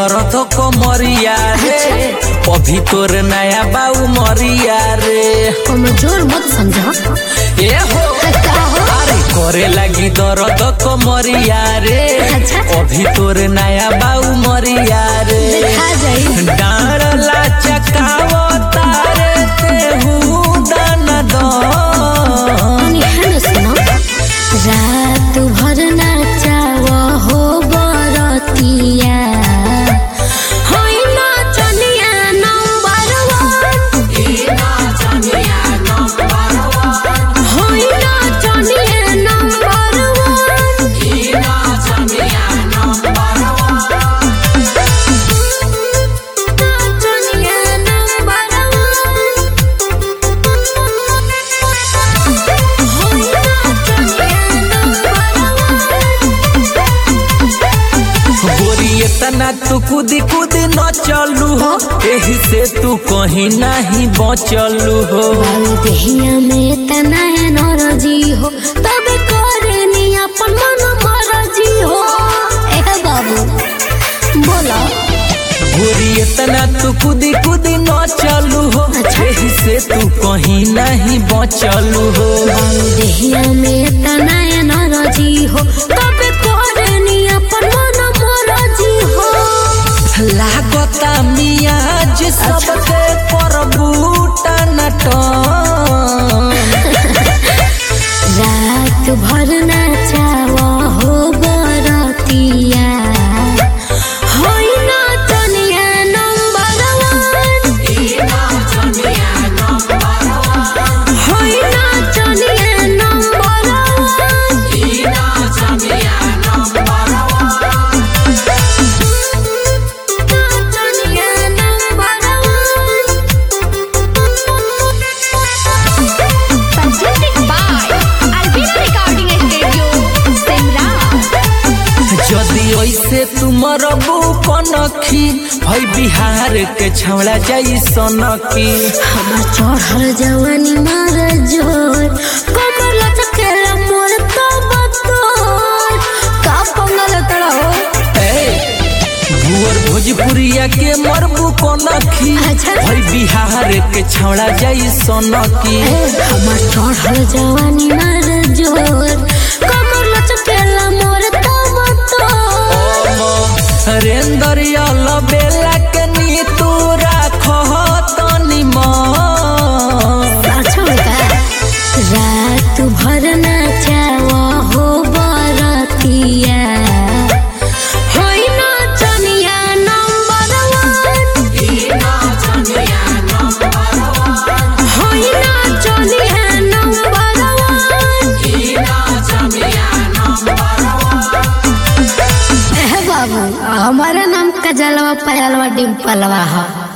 दर्द कमरिया रे अभी तोर नया बाऊ मरिया रे कमजोर मत समझा ए हो का हो अरे करे लगी दर्द कमरिया रे अच्छा। अभी तोर नया बाऊ मरिया रे देखा जाई डाँडला चकावो तारे तेहू दान दो तनी है न सुनो रात भर नाचाव हो बरतिया होई नाचनिया नंबर वन होई नाचनिया नंबर वन नाचनिया नंबर वन होई नाचनिया नंबर गोरी इतना तू कूदी कूदी न चलू हो एही से तू कहीं नहीं बचलू हो बाबू देहिया में तना एनर्जी हो तब करे नी अपन मन मरजी हो ए बाबू बोला गोरी इतना तू कूदी कूदी न चलू हो अच्छा। एही से तू कहीं नहीं बचलू हो बाबू देहिया में तना एनर्जी हो तब करे नी अपन मन मरजी हो लागता मियाज सबके परबूटा नटन रात भर नाचाव हो बरतिया होई नाचनिया नंबर वन होई नाचनिया नंबर वन नाचनिया number Presented by Albina Recording Studio, Simra. यदि ऐसे तुमर कनखी है बिहार के छौड़ा जाई सनकी हमार चढ़ल जवानी मार जोर कमर लचकेला मोर तो बतोर का पंगल तड़ा हो ए, भुअर भोजपुरिया के मरबू कनखी अच्छा। है बिहार के छौड़ा जाई सनकी ए, हमार चढ़ल जवानी मार जोर कमर लचकेला मोर तो बतोर रेंदर यल बेला के नी तू राख तनी मन अच्छा का रात भर नाचाव हो बरतिया होई नाचनिया नंबर वन होई नाचनिया नंबर वन एह बाबू हमारा नाम कजलवा पयलवा डिम्पलवा है